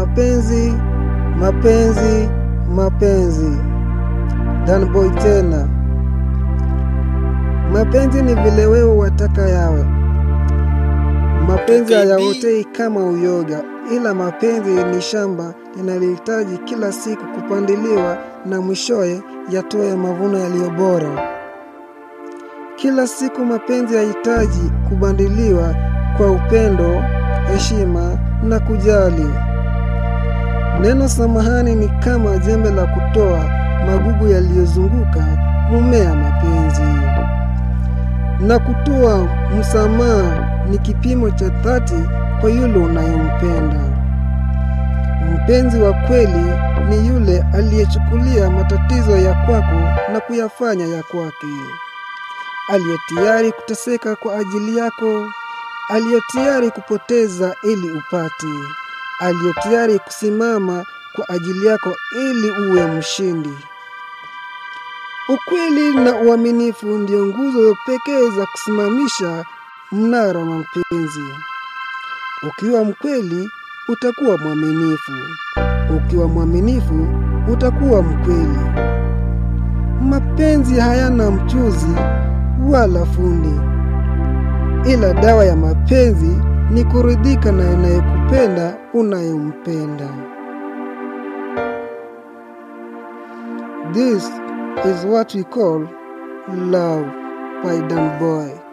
Mapenzi, mapenzi, mapenzi. Danboy tena. Mapenzi ni vile wewe wataka yawe. Mapenzi hayaotei kama uyoga, ila mapenzi ni shamba linalohitaji kila siku kupandiliwa na mwishowe yatoe mavuno yaliyo bora. Kila siku mapenzi yahitaji kubadiliwa kwa upendo, heshima na kujali. Neno samahani ni kama jembe la kutoa magugu yaliyozunguka mumea mapenzi, na kutoa msamaha ni kipimo cha dhati kwa yule unayempenda. Mpenzi wa kweli ni yule aliyechukulia matatizo ya kwako na kuyafanya ya kwake, aliye tayari kuteseka kwa ajili yako, aliye tayari kupoteza ili upate, aliye tayari kusimama kwa ajili yako ili uwe mshindi. Ukweli na uaminifu ndio nguzo pekee za kusimamisha mnara wa mapenzi. Ukiwa mkweli, utakuwa mwaminifu. Ukiwa mwaminifu, utakuwa mkweli. Mapenzi hayana mchuzi wala fundi, ila dawa ya mapenzi ni kuridhika na anayekupenda unayempenda. This is what we call love by Dan Boy.